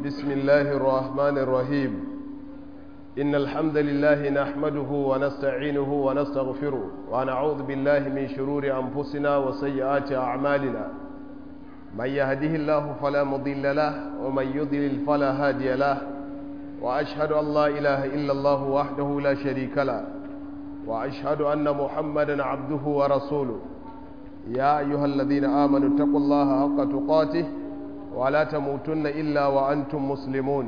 بسم الله الرحمن الرحيم إن الحمد لله نحمده ونستعينه ونستغفره ونعوذ بالله من شرور أنفسنا وسيئات أعمالنا من يهده الله فلا مضل له ومن يضلل فلا هادي له وأشهد أن لا إله إلا الله وحده لا شريك له وأشهد أن محمدا عبده ورسوله يا أيها الذين آمنوا اتقوا الله حق تقاته ولا تموتن إلا وأنتم مسلمون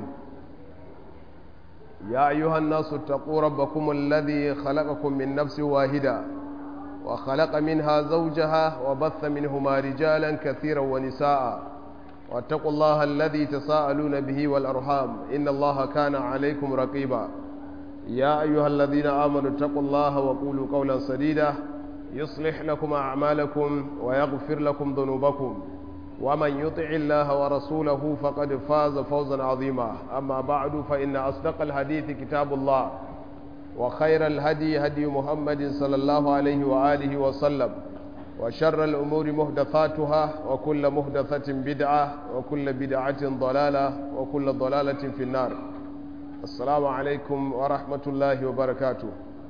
يا أيها الناس اتقوا ربكم الذي خلقكم من نفس واحدة وخلق منها زوجها وبث منهما رجالا كثيرا ونساء واتقوا الله الذي تساءلون به والأرحام إن الله كان عليكم رقيبا يا أيها الذين آمنوا اتقوا الله وقولوا قولا سديدا يصلح لكم أعمالكم ويغفر لكم ذنوبكم ومن يطع الله ورسوله فقد فاز فوزا عظيما أما بعد فإن أصدق الحديث كتاب الله وخير الهدي هدي محمد صلى الله عليه وآله وسلم وشر الأمور مهدثاتها وكل مهدثة بدعة وكل بدعة ضلالة وكل ضلالة في النار السلام عليكم ورحمة الله وبركاته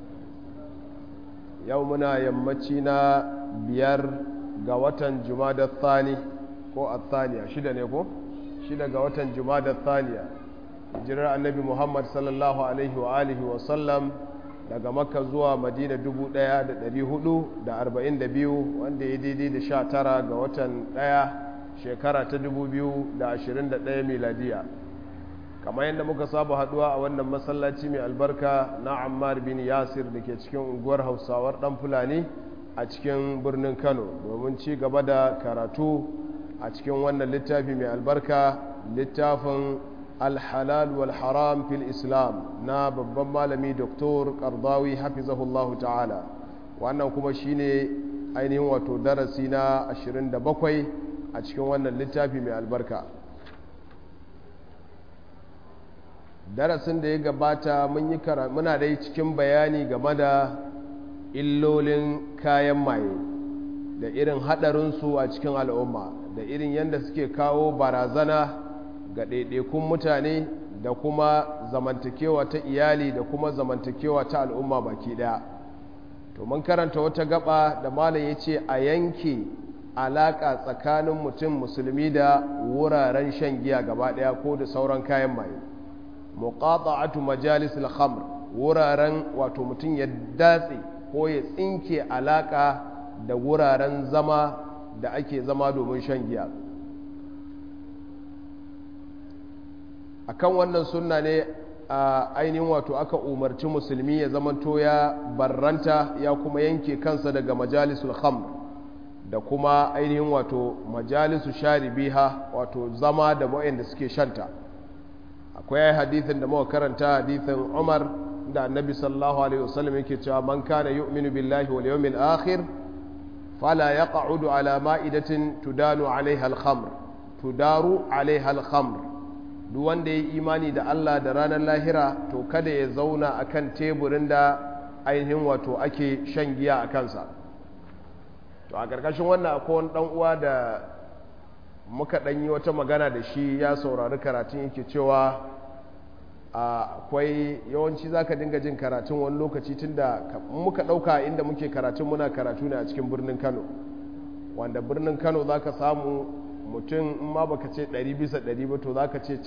يومنا يمتنا بيار قوة جماد الثاني ko athaniya shida ne ko shida ga watan jumada thaniya jirar annabi muhammad sallallahu alaihi wa alihi wa sallam daga makka zuwa madina 1442 wanda ya daidai da sha tara ga watan daya shekara ta 2021 miladiya kamar yadda muka saba haduwa a wannan masallaci mai albarka na ammar bin yasir da ke cikin unguwar hausawar dan fulani a cikin birnin kano domin ci gaba da karatu a cikin wannan littafi mai albarka littafin alhalal wal haram fil islam na babban malami doktor kardawi hafizahullahu ta'ala wannan kuma shine ainihin wato darasi na 27 a cikin wannan littafi mai albarka darasin da ya gabata mun yi muna dai cikin bayani game da illolin kayan maye da irin haɗarinsu a cikin al'umma da irin yadda suke kawo barazana ga ɗaiɗaikun mutane da kuma zamantakewa ta iyali da kuma zamantakewa ta al'umma baki ɗaya to mun karanta wata gaba da malam ya ce a yanke alaƙa tsakanin mutum musulmi da wuraren shan giya gaba ɗaya ko da sauran kayan maye muqata'atu majalis al-khamr wuraren wato mutum ya datse ko ya tsinke alaƙa da wuraren zama da ake zama domin shan giya akan wannan sunna ne a ainihin wato aka umarci musulmi ya zamanto ya barranta ya kuma yanke kansa daga majalisul khamr da kuma ainihin wato majalisu sharibiha wato zama da da suke shanta akwai hadithin da muka karanta hadithin Umar da Annabi sallallahu alaihi wasallam yake cewa man kana yu'minu billahi wal yawmil akhir فلا يقعد على مائدة تدان عليها الخمر تدار عليها الخمر duk wanda ya yi imani da Allah da ranar lahira to kada ya zauna akan teburin da ainihin wato ake shan giya a kansa to a ƙarƙashin wannan akwai wani ɗan uwa da muka ɗan yi wata magana da shi ya saurari karatun yake cewa akwai yawanci za ka dinga jin karatun wani lokaci tun da muka ɗauka inda muke karatun muna karatu ne a cikin birnin kano wanda birnin kano za ka samu mutum in ma baka ce 100 bisa 100 ba to za ka ce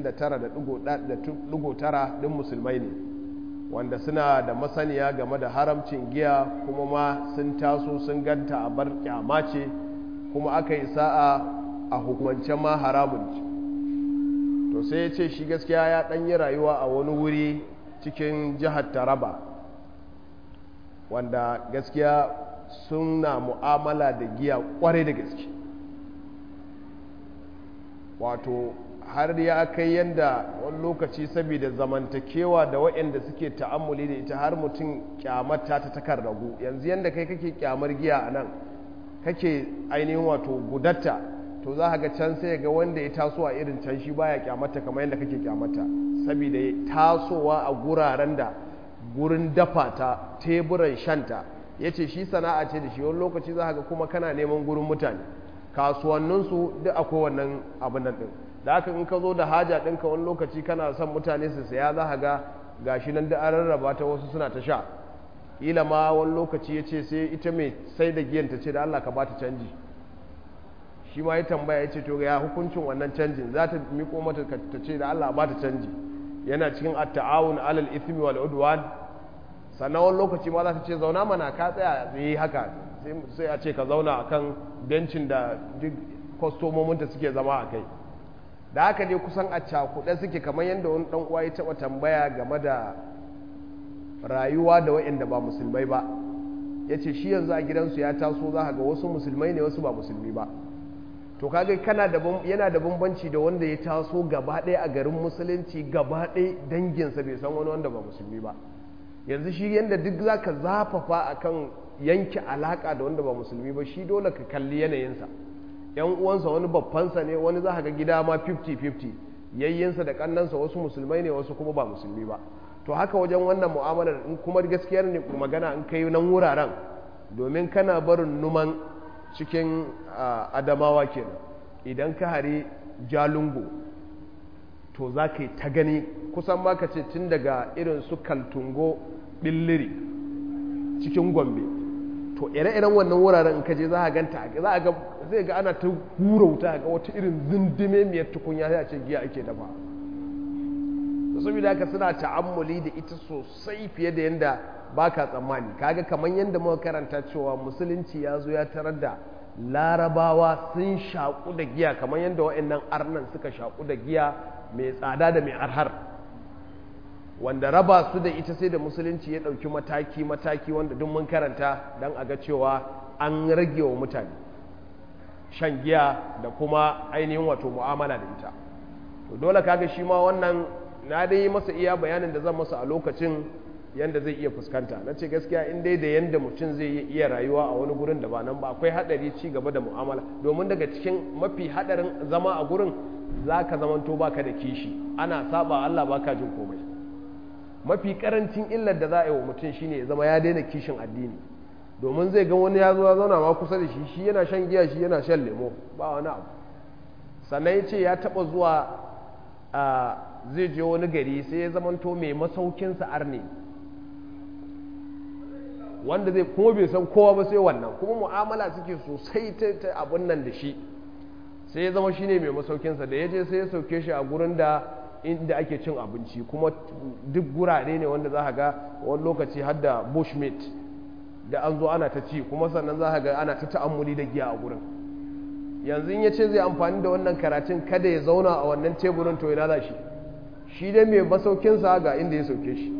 99.9 ɗin musulmai ne wanda suna da masaniya game da haramcin giya kuma ma sun taso sun ganta a bar kyama ce kuma aka yi sa'a a hukumance ma haramun to sai ya ce shi gaskiya ya ɗan yi rayuwa a wani wuri cikin jihar taraba wanda gaskiya suna mu'amala da giya kwarai da gaske wato har ya kai yadda wani lokaci saboda zamantakewa da waɗanda suke ta'ammuli da ita har mutum kyamata ta takar ragu yanzu yadda kai kake kyamar giya a nan kake ainihin wato gudatta to za ga can sai ga wanda ya taso a irin can shi baya kyamata kamar yadda kake kyamata saboda ya tasowa a guraren da gurin dafa ta teburan shanta ya ce shi sana'a ce da shi wani lokaci za ga kuma kana neman gurin mutane kasuwanninsu duk akwai wannan abin nan ɗin da haka in ka zo da haja ɗinka wani lokaci kana son mutane su saya za ka ga gashi nan da an rarraba ta wasu suna ta sha kila ma wani lokaci ya ce sai ita mai sai da giyan ta ce da Allah ka ba ta canji shi ma ya tambaya ya ce to ya hukuncin wannan canjin za ta miko mata ta ce da Allah ba ta canji yana cikin at-ta'awun alal ithmi wal udwan sannan wani lokaci ma za ta ce zauna mana ka tsaya tsaye haka sai a ce ka zauna akan bencin da duk kwastomominta suke zama a kai da haka dai kusan a cakuɗe suke kamar yadda wani ɗan uwa ya taɓa tambaya game da rayuwa da waɗanda ba musulmai ba ya ce shi yanzu a gidansu ya taso za ga wasu musulmai ne wasu ba musulmi ba to kaga kana da yana da bambanci da wanda ya taso gaba ɗaya a garin musulunci gaba ɗaya danginsa bai san wani wanda ba musulmi ba yanzu shi yadda duk za ka zafafa akan yanke alaƙa da wanda ba musulmi ba shi dole ka kalli yanayinsa yan uwansa wani babbansa ne wani za ga gida ma 50-50 yayyinsa da kannansa wasu musulmai ne wasu kuma ba musulmi ba to haka wajen wannan mu'amalar in kuma gaskiyar ne magana in kai nan wuraren domin kana barin numan cikin adamawa kenan idan ka hari jalungo to za ka yi ta gani kusan ma ka ce tun daga irin su kaltungo billiri cikin gombe to ire-iren wannan wuraren in ka je za a ganta za a ga zai ga ana ta hura wuta ga wata irin zindime miyar tukunya sai a ce giya ake dafa da saboda haka suna ta'ammuli da ita sosai fiye da yadda baka tsammani kaga kamar yadda muka karanta cewa musulunci ya zo ya tarar da larabawa sun shaƙu da giya kamar yadda wa'annan arnan suka shaƙu da giya mai tsada da mai arhar wanda raba su da ita sai da musulunci ya ɗauki mataki-mataki wanda duk mun karanta don a ga cewa an rage wa mutane shan giya da kuma ainihin wato mu'amala da ita to dole kaga shi ma wannan na dai yi masa iya bayanin da zan masa a lokacin yanda zai iya fuskanta na ce gaskiya in dai da yanda mutum zai iya rayuwa a wani gurin da ba nan ba akwai hadari ci gaba da mu'amala domin daga cikin mafi hadarin zama a gurin za ka zamanto baka da kishi ana saba Allah baka jin komai mafi karancin illar da za a yi wa mutum shine ya zama ya daina kishin addini domin zai ga wani ya zo ya zauna ma kusa da shi shi yana shan giya shi yana shan lemo ba wani abu sannan ya ce ya taba zuwa zai je wani gari sai ya zamanto mai masaukinsa arne wanda zai kuma bai san kowa ba sai wannan kuma mu'amala suke sosai ta abin nan da shi sai ya zama shine mai masaukinsa da ya je sai ya sauke shi a gurin da inda ake cin abinci kuma duk gurare ne wanda za ga wani lokaci har da bushmeat da an zo ana ta ci kuma sannan za ga ana ta ta'ammuli da giya a gurin yanzu in ya ce zai amfani da wannan karatun kada ya zauna a wannan teburin to ina za shi shi dai mai masaukinsa ga inda ya sauke shi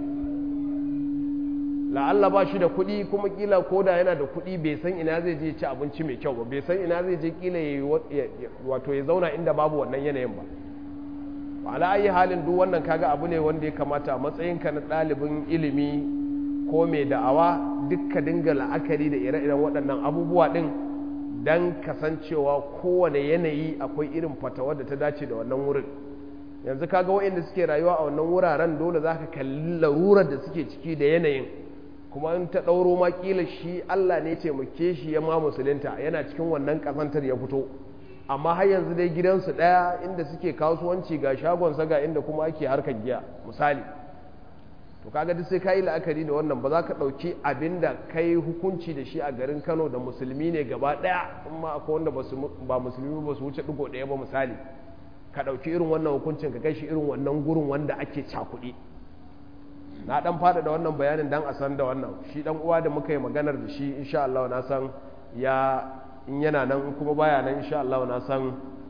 la'alla ba shi da kuɗi kuma kila ko da yana da kuɗi bai san ina zai je ci abinci mai kyau ba bai san ina zai je kila wato ya zauna inda babu wannan yanayin ba ala ayi halin duk wannan kaga abu ne wanda ya kamata a matsayinka na ɗalibin ilimi ko mai da'awa dukka dinga la'akari da ire-iren waɗannan abubuwa ɗin don kasancewa kowane yanayi akwai irin fatawa da ta dace da wannan wurin yanzu kaga waɗanda suke rayuwa a wannan wuraren dole za ka kalli larurar da suke ciki da yanayin kuma in ta ɗauro ma ƙila shi Allah ne taimake shi ya ma musulunta yana cikin wannan ƙazantar ya fito amma har yanzu dai gidansu ɗaya inda suke kasuwanci ga shagonsa ga inda kuma ake harkar giya misali to kaga duk sai ka yi la'akari da wannan ba za ka ɗauki abin da ka yi hukunci da shi a garin kano da musulmi ne gaba ɗaya amma akwai wanda ba musulmi ba su wuce ɗigo ɗaya ba misali ka ɗauki irin wannan hukuncin ka kai shi irin wannan gurin wanda ake cakuɗi na ɗan fada da wannan bayanin dan a san da wannan shi ɗan uwa da muka yi maganar da shi insha Allah na san ya in yana nan kuma baya nan insha Allah na san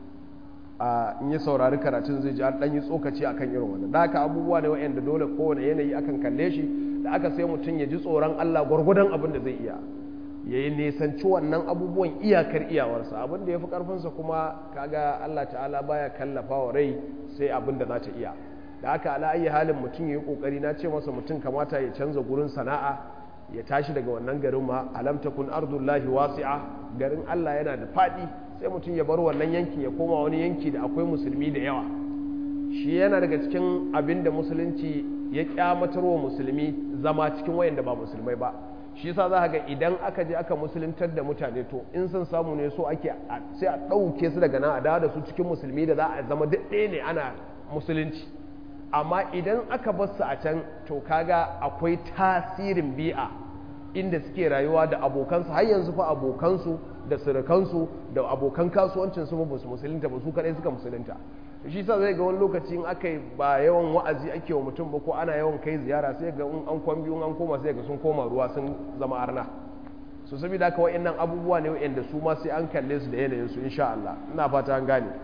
a in yi saurari karatun zai ji an ɗan yi tsokaci akan irin wannan da haka abubuwa ne wa'anda dole kowane yanayi akan kalle shi da aka sai mutum ya ji tsoron Allah gwargwadon abin da zai iya ya yi nisanci wannan abubuwan iyakar iyawarsa abin da ya fi ƙarfinsa kuma kaga Allah ta'ala baya kallafa wa rai sai abin da za ta iya da haka ala ayi halin mutum ya yi ƙoƙari na ce masa mutum kamata ya canza gurin sana'a ya tashi daga wannan garin ma alam takun ardullahi wasi'a garin Allah yana da faɗi sai mutum ya bar wannan yankin ya koma wani yanki da akwai musulmi da yawa shi yana daga cikin abin da musulunci ya kyamatar wa musulmi zama cikin wayanda ba musulmai ba shi yasa za ga idan aka je aka musuluntar da mutane to in sun samu ne so ake sai a ɗauke su daga nan a dawo da su cikin musulmi da za a zama duk ɗaya ne ana musulunci amma idan aka bar su a can to kaga akwai tasirin bi'a inda suke rayuwa da abokansu har yanzu fa abokansu da surukansu da abokan kasuwancin su ba su musulunta ba su kadai suka musulunta shi sa zai ga wani lokaci in aka ba yawan wa'azi ake wa mutum ba ko ana yawan kai ziyara sai ga in an kwan biyu an koma sai ga sun koma ruwa sun zama arna su saboda haka wa'annan abubuwa ne wa'anda su ma sai an kalle su da yanayin su insha Allah ina fata an gane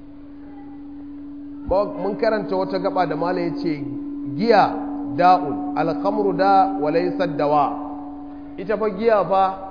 mun karanta wata gaba da mala yace giya da'un al-khamru da wa laysa dawa ita fa giya fa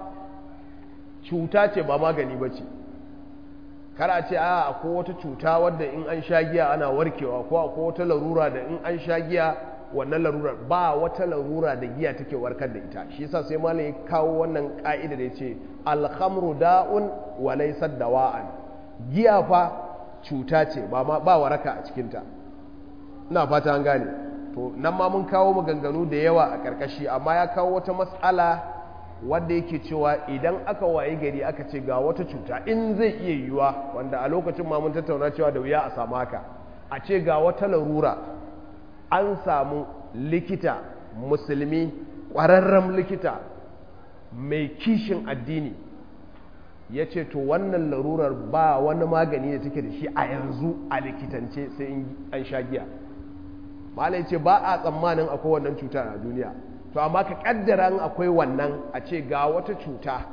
cuta ce ba magani bace kar a ce a akwai wata cuta wadda in an sha giya ana warkewa ko akwai wata larura da in an sha giya wannan larurar ba wata larura da giya take warkar da ita shi yasa sai malam ya kawo wannan ka'ida da yace alhamru da'un wa laysa dawa'an giya fa cuta ce ba ma ba waraka a cikin ta ina fata an gane to nan ma mun kawo maganganu da yawa a karkashi amma ya kawo wata mas'ala wanda yake cewa idan aka waye gari aka ce ga wata cuta in zai iya yiwuwa wanda a lokacin ma mun tattauna cewa da wuya a samu haka a ce ga wata larura an samu likita musulmi ƙwararren likita mai kishin addini ya ce to wannan larurar ba wani magani da take da shi a yanzu a likitance sai an sha giya malai ce ba a tsammanin akwai wannan cutar a duniya to amma ka kaddara akwai wannan a ce ga wata cuta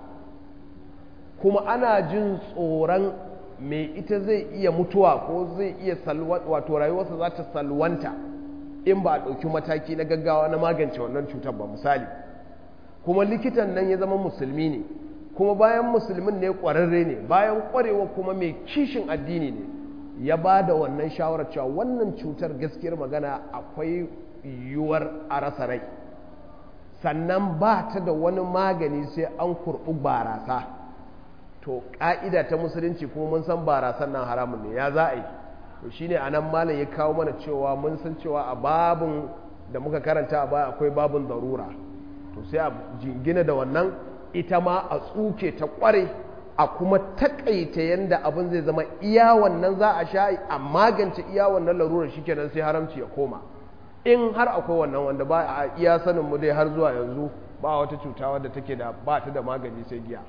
kuma ana jin tsoron mai ita zai iya mutuwa ko zai iya wato rayuwarsa za ta salwanta in ba a ɗauki mataki na gaggawa na magance wannan cutar ba misali kuma likitan nan ya zama musulmi ne kuma bayan musulmin ne ƙwararre ne bayan ƙwarewa kuma mai kishin addini ne ya ba da wannan shawarar cewa wannan cutar gaskiyar magana akwai yiwuwar a rasa rai sannan ba ta da wani magani sai an kurɓi barasa to ƙa'ida ta musulunci kuma mun san barasan nan haramun ne ya za a yi to shine a nan malam ya kawo mana cewa mun san cewa a babin da muka karanta a baya akwai babin darura to sai a jingina da wannan ita ma a tsuke ta ƙware a kuma taƙaita yadda abin zai zama iya wannan za a sha a magance iya wannan larurar shikenan sai haramci ya koma in har akwai wannan wanda ba a iya sanin mu dai har zuwa yanzu ba wata cuta wadda take da ba ta da magani sai giya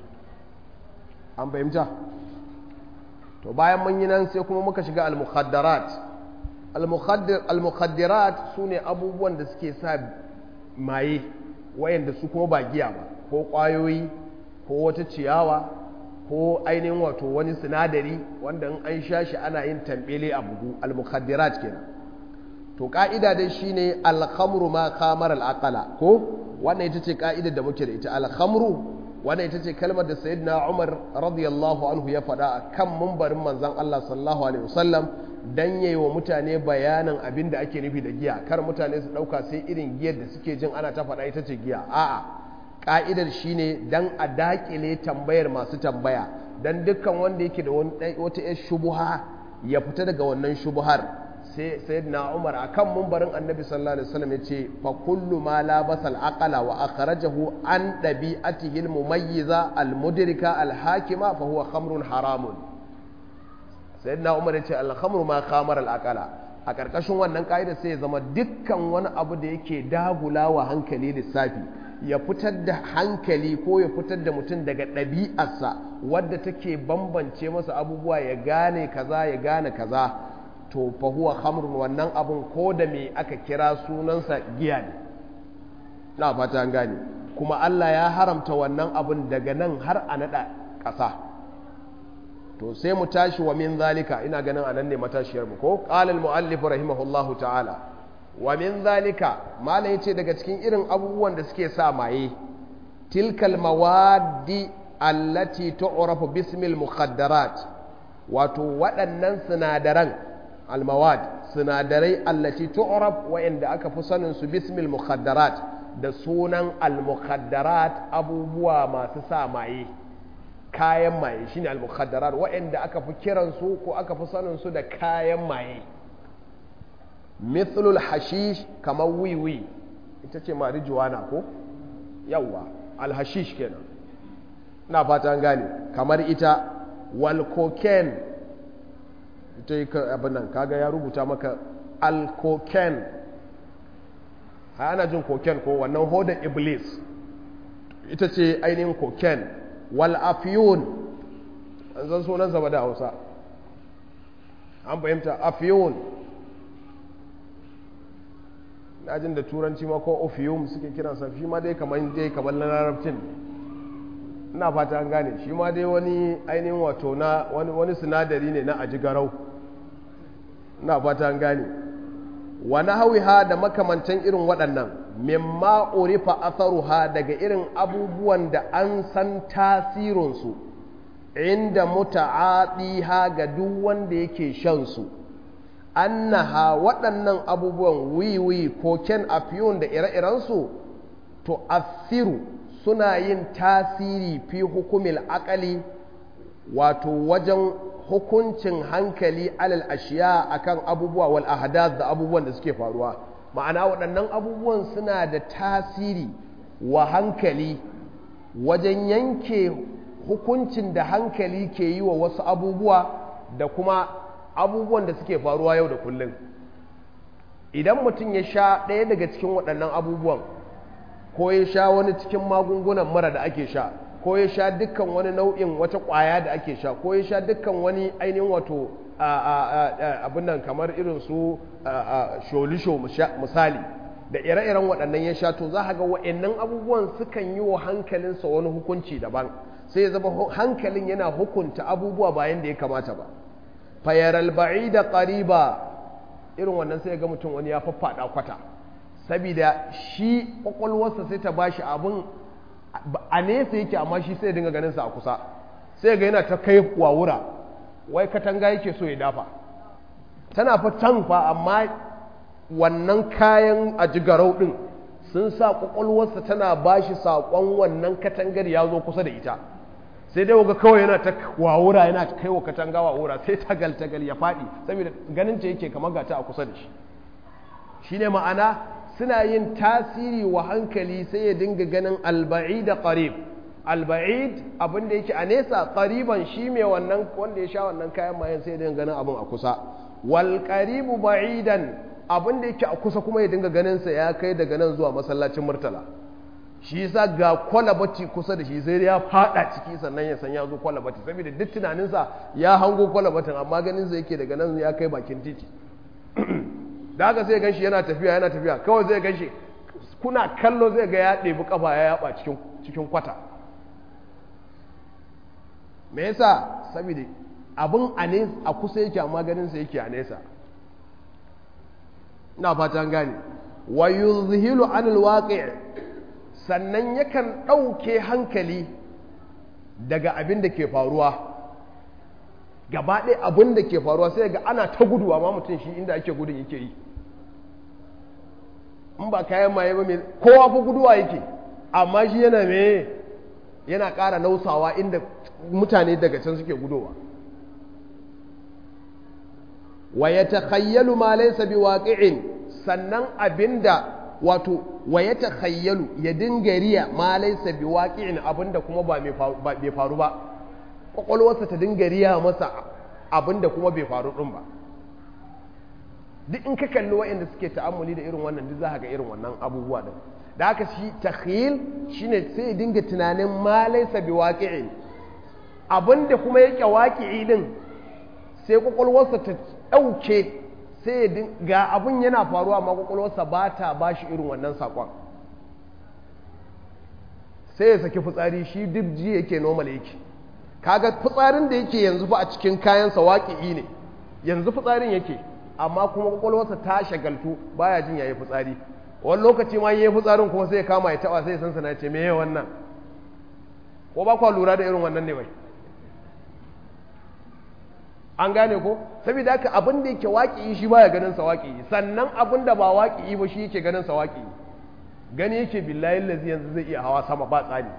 an fahimta to bayan mun yi nan sai kuma muka shiga al-mukhaddarat al-mukhaddarat su ne abubuwan da suke sa maye wayanda su kuma ba giya ba ko ƙwayoyi ko wata ciyawa ko ainihin wato wani sinadari wanda in an sha shi ana yin tambele a bugu al-mukhaddarat kenan to ka'ida dai shine al-khamru ma khamar al-aqala ko wannan ita ce ka'idar da muke da ita al-khamru wannan ita ce kalmar da sayyidina Umar radiyallahu anhu ya faɗa a kan mumbarin manzon Allah sallallahu alaihi wasallam dan yayi wa mutane bayanin abin da ake nufi da giya kar mutane su ɗauka sai irin giyar da suke jin ana ta faɗa ita ce giya a'a ka'idar shine dan a dakile tambayar masu tambaya dan dukkan wanda yake da wata yar shubuha ya fita daga wannan shubuhar sai sayyidina Umar akan mumbarin Annabi sallallahu alaihi wasallam yace fa kullu ma la basal aqala wa akhrajahu an dabi'atihi al-mumayyiza al-mudrika al-hakima fa huwa khamrun haramun sayyidina Umar yace al-khamru ma khamar al-aqala a karkashin wannan kaida sai ya zama dukkan wani abu da yake dagula wa hankali lissafi ya fitar da hankali ko ya fitar da mutum daga ɗabi'arsa wadda take bambance masa abubuwa ya gane kaza ya gane kaza to fa huwa khamrun wannan abun ko da me aka kira sunansa giya ne na fata an gane kuma Allah ya haramta wannan abun daga nan har a nada ƙasa to sai mu tashi wa min zalika ina ganin anan ne matashiyar mu ko qala al muallif rahimahullahu ta'ala wa min zalika malam yace daga cikin irin abubuwan da suke sa maye tilkal mawaddi allati tu'rafu bismil mukhaddarat wato waɗannan sinadaran almawad sinadarai allati tu'raf wa'inda aka fi sanin su bismil mukhaddarat da sunan almukhaddarat abubuwa masu sa maye kayan maye shine almukhaddarat wa'inda aka fi kiran su ko aka fi sanin su da kayan maye mithlul hashish kamar wiwi ita ce marijuana ko yawwa alhashish kenan ina fata an gane kamar ita wal cocaine ita yi abin nan kaga ya rubuta maka al-cocaine ana jin cocaine ko wannan hodar iblis ita ce ainihin cocaine wal afiyun an zan sunan zaba da hausa an fahimta afiyun na jin da turanci ma ko ofium suke kiransa shi ma dai kamar dai kamar na larabcin ina fata an gane shi ma dai wani ainihin wato na wani sinadari ne na ajigarau ina fata an gane wani hawiha da makamantan irin waɗannan mimma urifa atharuha daga irin abubuwan da an san tasirinsu inda muta'adiha ga duk wanda yake shan su annaha waɗannan abubuwan wiwi koken afiyun da ire-irensu to asiru suna yin tasiri fi hukumil akali wato wajen hukuncin hankali alal ashiya akan abubuwa wal ahdath da abubuwan da suke faruwa ma'ana waɗannan abubuwan suna da tasiri wa hankali wajen yanke hukuncin da hankali ke yi wa wasu abubuwa da kuma abubuwan da suke faruwa yau da kullum idan mutum ya sha ɗaya daga cikin waɗannan abubuwan ko ya sha wani cikin magungunan mura da ake sha ko ya sha dukkan wani nau'in wata ƙwaya da ake sha ko ya sha dukkan wani ainihin wato abin nan kamar irin su sholisho misali da ire-iren waɗannan ya sha to za ga wa'annan abubuwan sukan yi wa hankalinsa wani hukunci daban sai ya zama hankalin yana hukunta abubuwa bayan da ya kamata ba fayaral ba'ida qariba irin wannan sai ga mutum wani ya faffada kwata saboda shi kwakwalwarsa sai ta bashi abun a nesa yake amma shi sai dinga ganin sa a kusa sai ga yana ta kai wawura wai katanga yake so ya dafa tana fa can fa amma wannan kayan ajigarau din sun sa kwakwalwarsa tana bashi saƙon wannan katangar ya zo kusa da ita sai dai waga kawai yana ta wawura yana kai wa katanga wawura sai tagal tagal ya faɗi saboda ganin ce yake kamar gata a kusa da shi shine ma'ana suna yin tasiri wa hankali sai ya dinga ganin alba'id da qarib alba'id abin da yake a nesa qariban shi mai wannan wanda ya sha wannan kayan mayan sai ya dinga ganin abin a kusa wal qaribu ba'idan abin da yake a kusa kuma ya dinga ganin sa ya kai daga nan zuwa masallacin murtala shi yasa ga kwalabati kusa da shi sai ya fada ciki sannan ya san ya zo kwalabati saboda duk tunaninsa ya hango kwalabatin amma ganin sa yake daga nan ya kai bakin titi da haka sai ganshi yana tafiya yana tafiya kawai zai ganshi kuna kallo zai ga ya ɗebi kafa ya yaba cikin cikin kwata me yasa saboda abin a ne a kusa yake amma ganin sa yake a nesa ina fatan gane wa yuzhilu anil waqi' sannan yakan ɗauke hankali daga abin da ke faruwa gaba ɗaya abin da ke faruwa sai ga ana ta gudu amma mutum shi inda ake gudun yake yi in ba kayan maye ba mai kowa fa guduwa yake amma shi yana me yana ƙara nausawa inda mutane daga can suke gudowa wa ya takhayyalu ma laysa biwaqi'in sannan abinda wato wa ya takhayyalu ya dinga riya ma laysa biwaqi'in abinda kuma ba bai faru ba kwakwalwarsa ta dinga riya masa abinda kuma bai faru din ba duk in ka kalli waɗanda suke ta'ammuli da irin wannan duk za ka ga irin wannan abubuwa din da haka shi takhyil shine sai ya dinga tunanin ma laysa biwaqi'in abinda kuma yake waqi'i din sai kwakwalwarsa ta ɗauke sai ga abin yana faruwa amma kwakwalwarsa ba ta ba shi irin wannan saƙon sai ya saki fitsari shi duk ji yake normal yake kaga fitsarin da yake yanzu fa a cikin kayansa waƙi'i ne yanzu fitsarin yake amma kuma kwakwalwarsa ta shagaltu baya jin yayi fitsari wani lokaci ma yayi fitsarin kuma sai ya kama ya taba sai ya san sana ce me wannan ko ba kwa lura da irin wannan ne bai an gane ko saboda haka abin da yake waƙi shi baya ganin sa waƙi sannan abin da ba waƙi ba shi yake ganin sa waƙi gani yake billahi lazi yanzu zai iya hawa sama ba tsani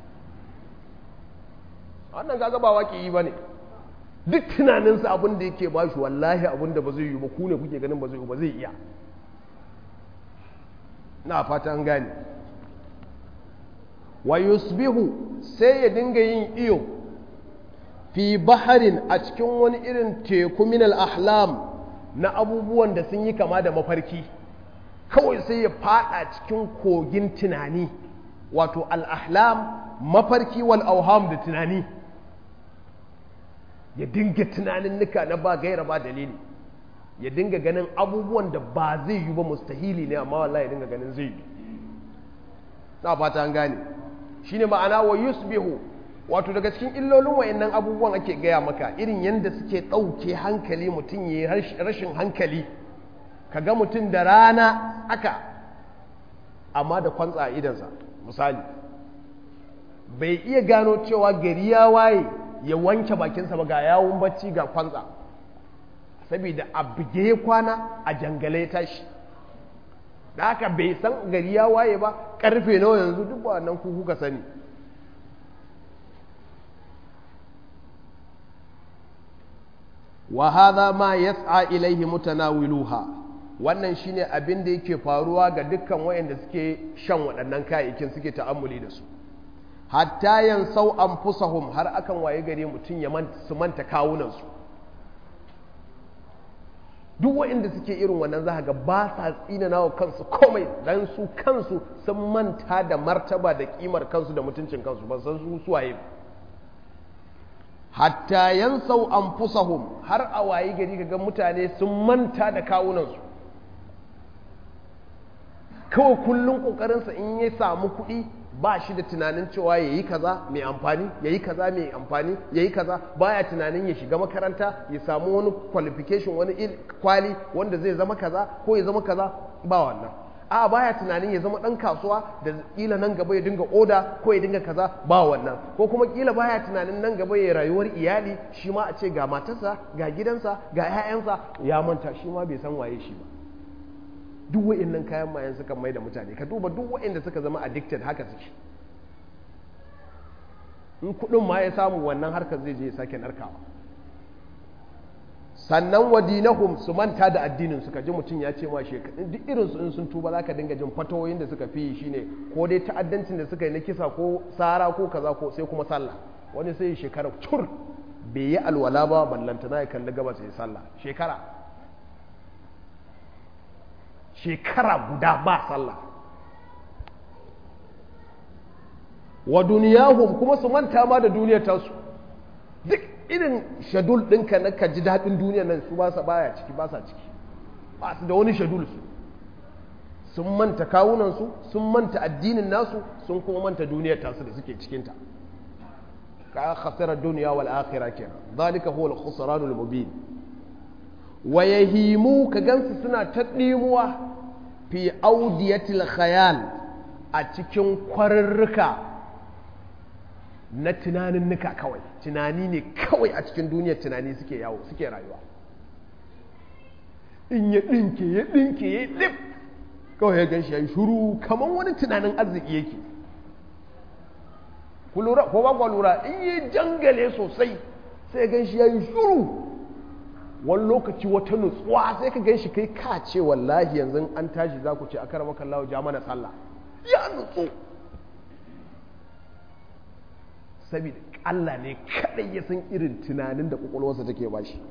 wannan kaga ba waƙi ba ne duk tunaninsa abin da yake bashi wallahi abin da ba zai yi ba ku ne kuke ganin ba zai yi ba zai iya na fata an gane wa yusbihu sai ya dinga yin iyo fi baharin a cikin wani irin teku min al-ahlam na abubuwan da sun yi kama da mafarki kawai sai ya fada cikin kogin tunani wato al-ahlam mafarki wal auham da tunani ya dinga tunanin nika na ba gaira ba dalili ya dinga ganin abubuwan da ba zai yi ba mustahili ne amma wallahi ya dinga ganin zai yi na fata an gane shine ma'ana wa yusbihu wato daga cikin illolin wayannan abubuwan ake gaya maka irin yadda suke ɗauke hankali mutum ya yi rashin hankali ka ga mutum da rana aka amma da kwantsa a idansa misali bai iya gano cewa gari ya waye ya wanke bakinsa ba ga yawon bacci ga kwantsa saboda a buge ya kwana a jangale ya tashi da haka bai san gari ya waye ba karfe nawa yanzu duk wannan ku kuka sani wa hadha ma yas'a ilaihi mutanawiluha wannan shine abin da yake faruwa ga dukkan wayanda suke shan waɗannan kayayyakin suke ta'ammuli da su hatta yansau anfusahum har akan waye gare mutum ya su manta kawunansu duk waɗanda suke irin wannan za ga ba sa tsinana wa kansu komai dan su kansu sun manta da martaba da kimar kansu da mutuncin kansu ba san su suwaye hatta yansau anfusahum har a waye gari ga mutane sun manta da kawunansu kawai kullum kokarinsa in ya samu kuɗi ba shi da tunanin cewa ya yi kaza mai amfani ya yi kaza mai amfani ya yi kaza baya tunanin ya shiga makaranta ya samu wani qualification wani kwali wanda zai zama kaza ko ya zama kaza ba wannan a baya tunanin ya zama dan kasuwa da kila nan gaba ya dinga oda ko ya dinga kaza ba wannan ko kuma kila baya tunanin nan gaba ya rayuwar iyali shi ma a ce ga matarsa ga gidansa ga 'ya'yansa ya manta shi ma bai san waye shi ba duk wa'annan kayan mayan suka mai da mutane ka duba duk wa'anda suka zama addicted haka suke in kudin ma ya samu wannan harkar zai je ya sake narkawa sannan wadinahum su manta da addinin suka ji mutum ya ce ma shekaru duk irin su in sun tuba za ka dinga jin fatawoyin da suka fi shine ko dai ta'addancin da suka yi na kisa ko sara ko kaza ko sai kuma sallah wani sai shekara cur bai yi alwala ba ballantana ya kalli gaba sai sallah shekara shekara guda ba sallah wa duniyahum kuma su manta ma da duniyar tasu duk irin shadul ɗinka na ka ji daɗin duniyar nan su ba sa baya ciki ba sa ciki ba su da wani shadul su sun manta kawunansu sun manta addinin nasu sun kuma manta duniyar tasu da suke cikinta ka khasara duniya wal akhirah kenan zalika huwa al khusranul mubin wa yahimu ka gansu suna ta ɗimuwa fi audiyatil khayal a cikin kwarurruka na tunanin nuka kawai tunani ne kawai a cikin duniyar tunani suke yawo suke rayuwa in ya ɗinke ya ɗinke ya ɗif kawai ya ganshi ya yi shuru kamar wani tunanin arziki yake ku lura ko ba ku lura in yi jangale sosai sai ya ganshi ya yi shuru wani lokaci wata nutsuwa sai ka gan shi kai ka ce wallahi yanzu an tashi za ku ce a karama kallawa ja mana sallah ya nutsu saboda Allah ne kadai ya san irin tunanin da kwakwalwarsa take ba shi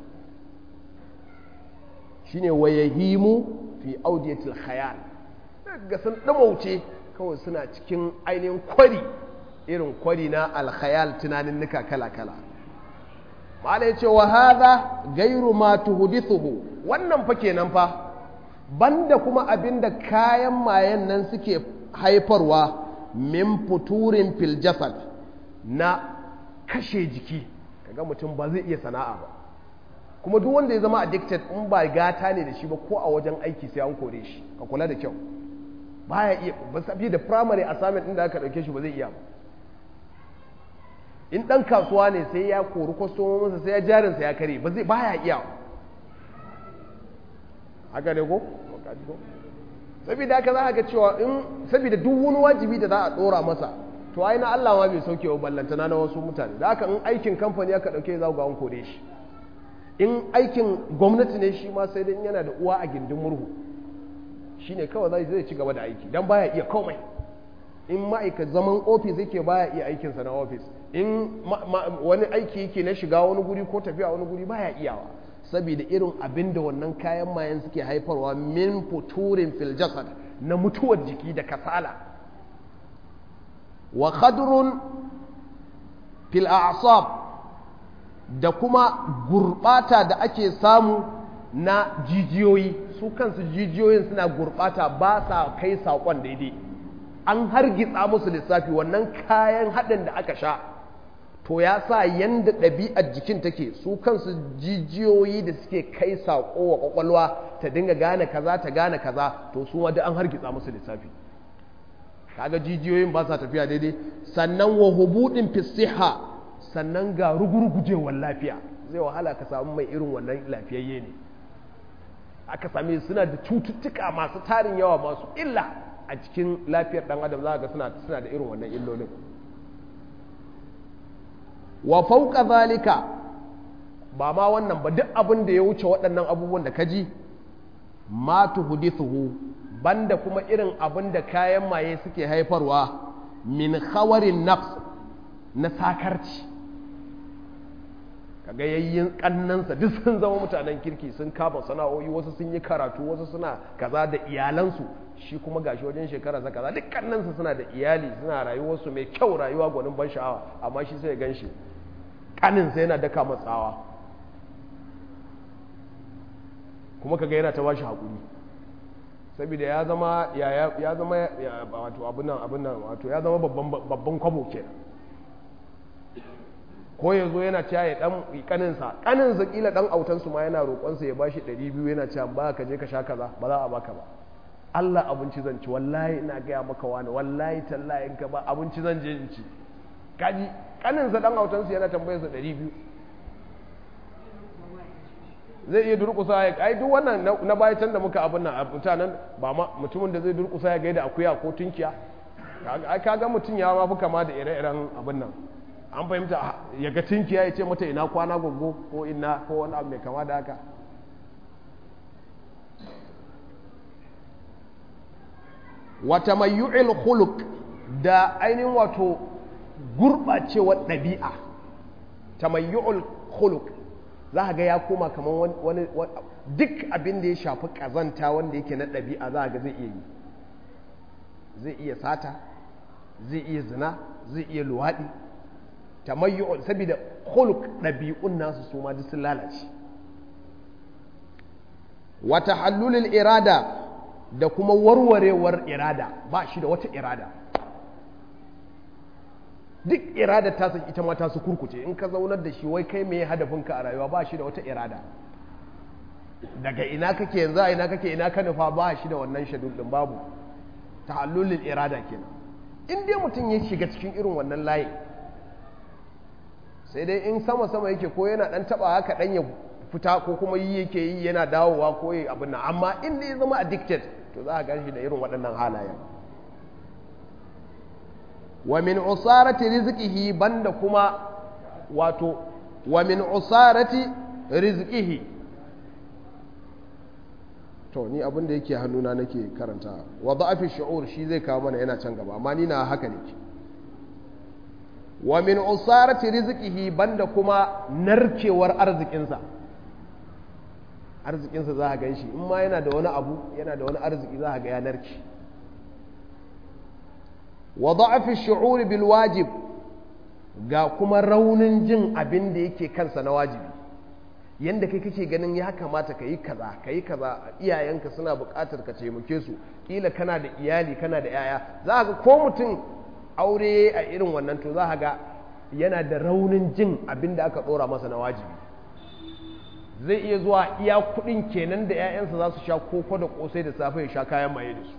shine wayahimu fi audiyatil khayal ga sun damauce kawai suna cikin ainihin kwari irin kwari na alkhayal tunanin nuka kala-kala ma'ana ya ce wa haza gairu ma tuhudithuhu wannan fa kenan fa banda kuma abinda kayan mayan nan suke haifarwa min futurin fil jasad na kashe jiki kaga mutum ba zai iya sana'a ba kuma duk wanda ya zama addicted in ba gata ne da shi ba ko a wajen aiki sai an kore shi ka kula da kyau baya iya ba sabi da primary assignment din da aka dauke shi ba zai iya ba in ɗan kasuwa ne sai ya kori kwastomominsa sai ya jarinsa ya kare ba zai baya iya haka ne ko? saboda haka za a ga cewa in saboda duk wani wajibi da za a ɗora masa to ai na Allah ma bai sauke wa ballantana na wasu mutane da haka in aikin kamfani aka ɗauke za ga an kore shi in aikin gwamnati ne shi ma sai dai yana da uwa a gindin murhu shine kawai zai ci gaba da aiki dan baya iya komai in ma'aika zaman ofis yake baya iya aikinsa na ofis in wani aiki yake na shiga wani guri ko tafiya wani guri baya iyawa saboda irin abin da wannan kayan mayan suke haifarwa min futurin fil jasad na mutuwar jiki da kasala wa khadrun fil a'sab da kuma gurbata da ake samu na jijiyoyi su kansu jijiyoyin suna gurbata ba sa kai saƙon daidai an hargitsa musu lissafi wannan kayan haɗin da aka sha to ya sa yanda ɗabi'ar jikin take su kansu jijiyoyi da suke kai saƙo wa ƙwaƙwalwa ta dinga gane kaza ta gane kaza to su ma duk an hargitsa musu lissafi kaga jijiyoyin ba sa tafiya daidai sannan wa hubudin fisiha sannan ga rugurgujewar lafiya zai wahala ka samu mai irin wannan lafiyayye ne aka same suna da cututtuka masu tarin yawa masu illa a cikin lafiyar dan adam za ga suna suna da irin wannan illolin wa fauka zalika ba ma wannan ba duk abin da ya wuce waɗannan abubuwan da ka ji ma tuhdithuhu banda kuma irin abin da kayan maye suke haifarwa min khawarin nafs na sakarci kaga yayyin kannansa duk sun zama mutanen kirki sun kama sana'o'i wasu sun yi karatu wasu suna kaza da iyalansu shi kuma gashi wajen shekara sa kaza duk kannansa suna da iyali suna rayuwarsu mai kyau rayuwa gwanin ban sha'awa amma shi sai ya gan shi kaninsa yana daka matsawa kuma kaga yana ta bashi haƙuri saboda ya zama ya zama wato abin nan abin nan wato ya zama babban kwabo ke ko ya zo yana cewa ya dan kaninsa kaninsa kila dan autansu ma yana roƙonsa ya bashi 200 yana cewa ba ka je ka sha kaza ba za a baka ba Allah abinci zan ci wallahi ina gaya maka wani wallahi tallahi in ka ba abinci zan je in ci kaji kaninsa dan autansu yana tambayarsa 200 zai iya durkusa ya ai duk wannan na baya can da muka abin nan mutanen ba ma mutumin da zai durkusa ya gaida akuya ko tunkiya kaga mutum ya ma fi kama da ire-iren abin nan an fahimta ya ga tunkiya ya ce mata ina kwana gogo ko ina ko wani abu mai kama da haka wata mayyu'il khuluq da ainihin wato gurɓacewar ɗabi'a tamayyu'ul khuluq za ga ya koma kamar wani duk abin da ya shafi ƙazanta wanda yake na ɗabi'a za ga zai iya yi zai iya sata zai iya zina zai iya luwaɗi tamayyu'ul saboda khuluq ɗabi'un nasu su ma duk sun lalace wata hallulul irada da kuma warwarewar irada ba shi da wata irada duk irada ta san ita ma ta su kurkuce in ka zaunar da shi wai kai mai hadafinka a rayuwa ba shi da wata irada daga ina kake yanzu a ina kake ina ka nufa ba shi da wannan shadul din babu tahallulul irada kenan in dai mutum ya shiga cikin irin wannan layi sai dai in sama sama yake ko yana dan taba haka dan ya fita ko kuma yi yake yi yana dawowa ko yi abin nan amma in dai ya zama addicted to za a gan shi da irin waɗannan halayen wa min usarati rizqihi banda kuma wato wa min usarati rizqihi to ni abin da yake hannuna nake karanta wa da'afi shu'ur shi zai kawo mana yana can gaba amma ni na haka ne wa min usarati rizqihi banda kuma narkewar arzikinsa arzikinsa za a gan shi in ma yana da wani abu yana da wani arziki za a ga ya narke wa da'afi shu'uri bil wajib ga kuma raunin jin abin da yake kansa na wajibi yanda kai kake ganin ya kamata ka yi kaza ka yi kaza iyayenka suna buƙatar ka taimake su kila kana da iyali kana da yaya za ga ko mutum aure a irin wannan to za ga yana da raunin jin abin da aka ɗora masa na wajibi zai iya zuwa iya kuɗin kenan da 'ya'yansa za su sha koko da ƙosai da safe ya sha kayan maye da su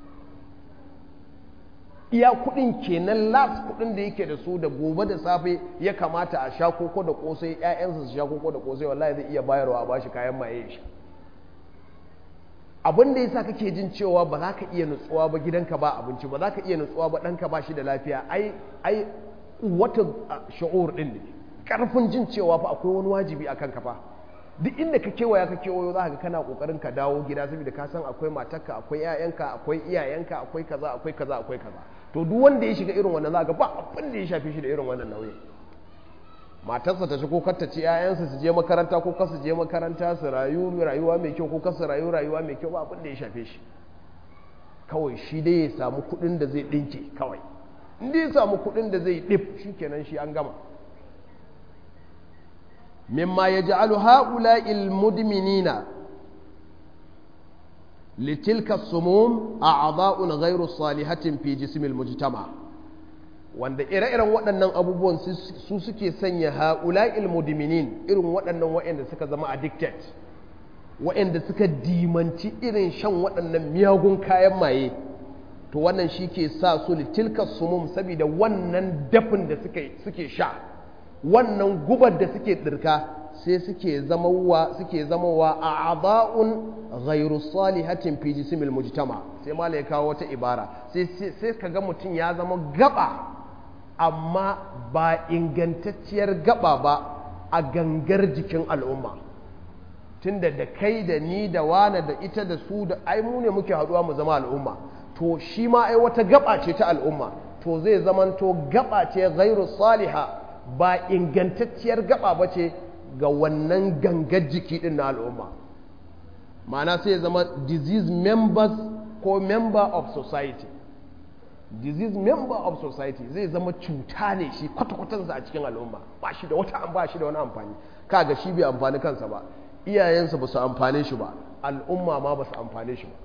iya kudin kenan las kudin da yake da su da gobe da safe ya kamata a sha koko da kosai ƴaƴansa su sha koko da kosai wallahi zai iya bayarwa a bashi kayan maye ya sha abin da yasa kake jin cewa ba za ka iya nutsuwa ba gidanka ba abinci ba za ka iya nutsuwa ba ɗanka ba shi da lafiya ai ai wata sha'ur din ne karfin jin cewa fa akwai wani wajibi akan ka fa duk inda ka kewaya ka kewayo za ka kana kokarin ka dawo gida saboda ka san akwai matarka akwai ƴaƴanka akwai iyayenka akwai kaza akwai kaza akwai kaza to duk wanda ya shiga irin wannan za ka ba abin da ya shafe shi da irin wannan nauyi matarsa ta ci ko kar ta ci ƴaƴansa su je makaranta ko kar su je makaranta su rayu rayuwa mai kyau ko kar su rayu rayuwa mai kyau ba abin da ya shafe shi kawai shi dai ya samu kuɗin da zai ɗinke kawai in dai ya samu kuɗin da zai ɗif shikenan shi an gama مما يجعل هؤلاء المدمنين لتلك السموم أعضاء غير صالحة في جسم المجتمع wanda ire-iren waɗannan abubuwan su suke sanya ha'ula'il mudminin irin waɗannan waɗanda suka zama addicted waɗanda suka dimanci irin shan waɗannan miyagun kayan maye to wannan shi ke sa su litilka sumum saboda wannan dafin da suke sha wannan gubar da suke ɗirka sai suke zamawa suke zamawa a aba'un ghairu salihatin fi jismil mujtama sai mala ya kawo wata ibara sai sai kaga mutum ya zama gaba amma ba ingantacciyar gaba ba a gangar jikin al'umma tunda da kai da ni da wane da ita da su da ai mu ne muke haɗuwa mu zama al'umma to shi ma ai wata gaba ce ta al'umma to zai zamanto gaba ce ghairu saliha ba ingantacciyar gaba ba ce ga wannan gangar jiki din na al'umma ma'ana sai ya zama disease members ko member of society disease member of society zai zama cuta ne shi kwata-kwatansa a cikin al'umma ba shi da wata ba shi da wani amfani kaga shi bai amfani kansa ba iyayensa ba su amfane shi ba al'umma ma ba su amfane shi ba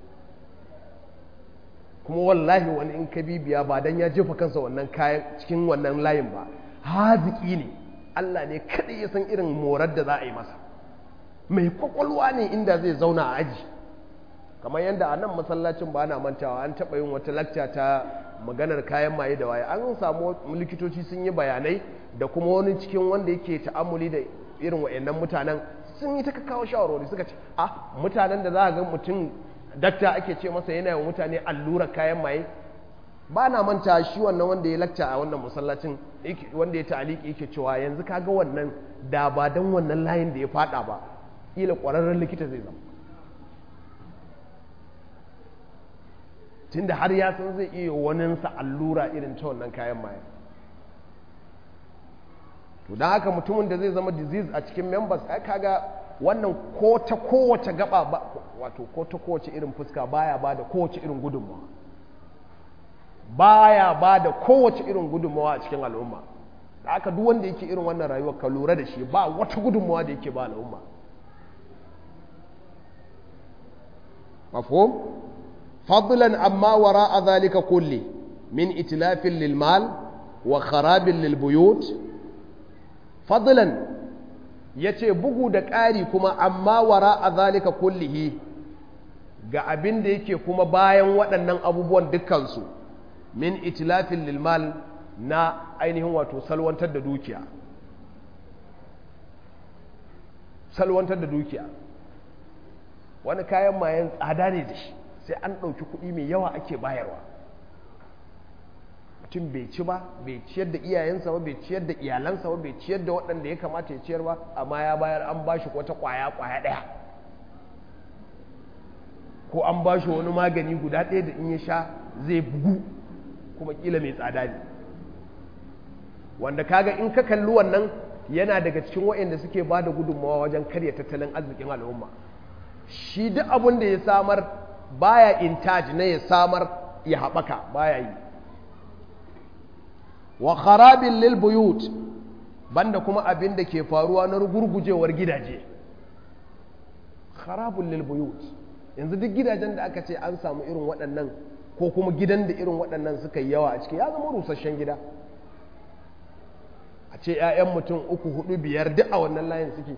kuma wallahi wani in ka bibiya ba dan ya jefa kansa wannan kayan cikin wannan layin ba haziki ne Allah ne kaɗai ya san irin morar da za a yi masa mai kwakwalwa ne inda zai zauna a aji kamar yadda a nan masallacin ba na mantawa an taɓa yin wata lakca ta maganar kayan maye da waye an samu likitoci sun yi bayanai da kuma wani cikin wanda yake ta'amuli da irin wa'annan mutanen sun yi ta kawo shawarwari suka ce a mutanen da za a ga mutum dakta ake ce masa yana yawan mutane allurar kayan maye ba na manta shi wannan wanda ya lakca a wannan masallacin wanda ya ta'aliki yake cewa yanzu kaga wannan da ba dan wannan layin da ya fada ba kila kwararren likita zai zama tunda har ya san zai iya waninsa allura irin ta wannan kayan maye to don haka mutumin da zai zama disease a cikin members ai kaga wannan ko ta kowace gaba ba wato ko ta kowace irin fuska baya ba da kowace irin gudunmawa baya ba da kowace irin gudunmawa a cikin al'umma da aka duk wanda yake irin wannan rayuwar ka lura da shi ba wata gudunmawa da yake ba al'umma mafhum fadlan amma wara zalika kulli min itlafin lil mal wa kharabin lil buyut fadlan yace bugu da ƙari kuma amma wara zalika kullihi ga abin da yake kuma bayan waɗannan abubuwan dukkansu min itilafin lilmal na ainihin wato salwantar da dukiya salwantar da dukiya wani kayan mayan tsada ne da shi sai an ɗauki kuɗi mai yawa ake bayarwa mutum bai ci ba bai ciyar da iyayensa ba bai ciyar da iyalansa ba bai ciyar da waɗanda ya kamata ya ciyar ba amma ya bayar an ba shi wata ƙwaya ƙwaya ɗaya ko an ba shi wani magani guda ɗaya da in ya sha zai bugu kuma kila mai tsada ne wanda kaga in ka kalli wannan yana daga cikin waɗanda suke ba da gudunmawa wajen karya tattalin arzikin al'umma shi duk abin da ya samar baya intaj na ya samar ya haɓaka baya yi wa kharabin lil buyut banda kuma abin da ke faruwa na gurgujewar gidaje kharabun lil buyut yanzu duk gidajen da aka ce an samu irin waɗannan ko kuma gidan da irin waɗannan suka yi yawa a ciki ya zama rusasshen gida a ce 'ya'yan mutum uku hudu biyar duk a wannan layin suke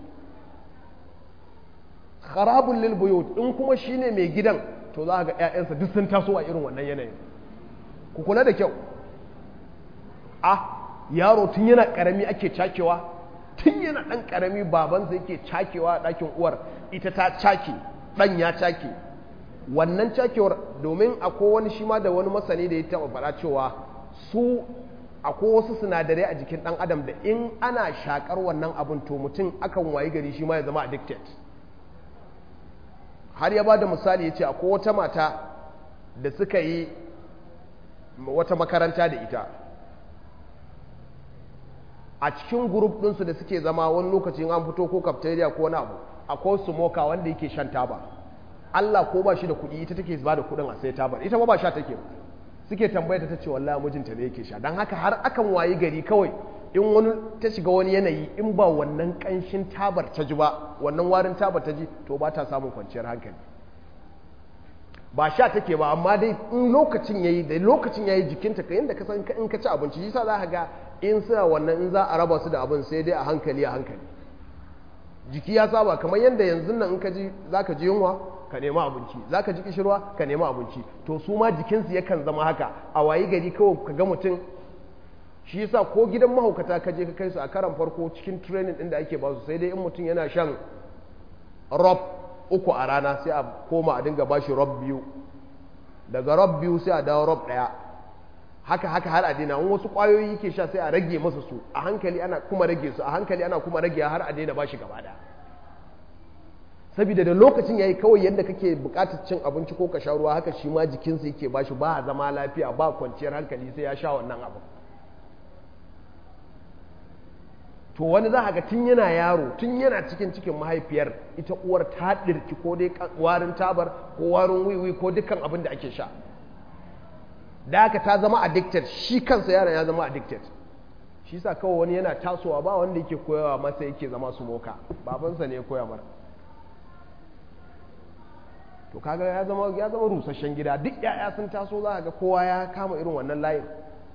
kharabun lil buyut in kuma shine mai gidan to za ga 'ya'yansa duk sun taso a irin wannan yanayin ku kula da kyau ah yaro tun yana karami ake cakewa tun yana ɗan karami babansa yake cakewa a ɗakin uwar ita ta cake ɗan ya cake wannan cakewar domin akwai wani shi ma da wani masani da ya taɓa faɗa cewa su akwai wasu sinadarai a jikin ɗan adam da in ana shakar wannan abin to mutum akan wayi gari shi ma ya zama addicted har ya ba da misali ya ce akwai wata mata da suka yi wata makaranta da ita a cikin grup ɗinsu da suke zama wani lokacin an fito ko cafeteria ko wani abu akwai smoker wanda yake shan taba Allah ko ba shi da kuɗi ita take ba da kuɗin a sai tabar ita ba ba sha take ba suke tambaya ta ce wallahi mijinta ne yake sha don haka har akan wayi gari kawai in wani ta shiga wani yanayi in ba wannan kanshin tabar ta ji ba wannan warin tabar ta ji to ba ta samun kwanciyar hankali ba sha take ba amma dai in lokacin yayi da lokacin yayi jikinta ka yanda ka san in ka ci abinci shi sa za ka ga in suna wannan in za a raba su da abin sai dai a hankali a hankali jiki ya saba kamar yadda yanzu nan in ka ji za ka ji yunwa ka nemi abinci za ka ji kishirwa ka nemi abinci to su ma jikinsu yakan zama haka a wayi gari kawai ka ga mutum shi yasa ko gidan mahaukata ka je ka kai su a karan farko cikin training din da ake ba su sai dai in mutum yana shan rob uku a rana sai a koma a dinga ba shi rob biyu daga rob biyu sai a dawo rob ɗaya haka haka har a daina wasu kwayoyi yake sha sai a rage masa su a hankali ana kuma rage su a hankali ana kuma rage har a daina ba shi gaba ɗaya saboda da lokacin yayi kawai yadda kake bukatar cin abinci ko ka sha ruwa haka shi ma jikinsa yake ba shi ba zama lafiya ba kwanciyar hankali sai ya sha wannan abu to wani za ga tun yana yaro tun yana cikin cikin mahaifiyar ita uwar ta ɗirki ko dai warin tabar ko warin wiwi ko dukkan abin da ake sha da haka ta zama addicted shi kansa yaron ya zama addicted shi sa kawai wani yana tasowa ba wanda yake koyawa masa yake zama su moka babansa ne ya koya mara to kaga ya zama ya zama rusasshen gida duk yaya sun taso za ga kowa ya kama irin wannan layin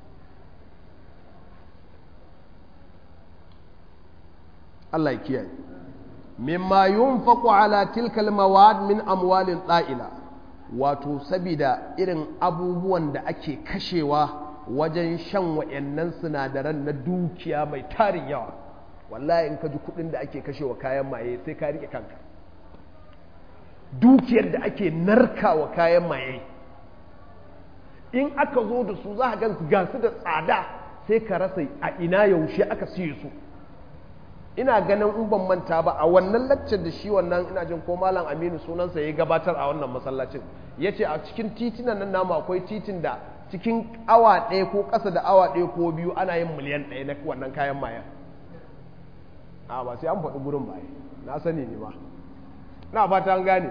Allah ya kiyaye mimma yunfaqu ala tilka almawad min amwalin da'ila wato sabida irin abubuwan da ake kashewa wajen shan wayannan sinadaran na dukiya mai tarin yawa wallahi in ka ji kudin da ake kashewa kayan maye sai ka rike kanka dukiyar da ake narkawa kayan maye in aka zo da su za a gan ga su da tsada sai ka rasa a ina yaushe aka siye su ina ganin in ban manta ba a wannan laccar da shi wannan ina jin ko malam aminu sunansa ya gabatar a wannan masallacin ya ce a cikin titinan nan namu akwai titin da cikin awa ɗaya ko ƙasa da awa ɗaya ko biyu ana yin miliyan ɗaya na wannan kayan mayan a ba sai an faɗi gurin ba na sani ne ba na fata an gane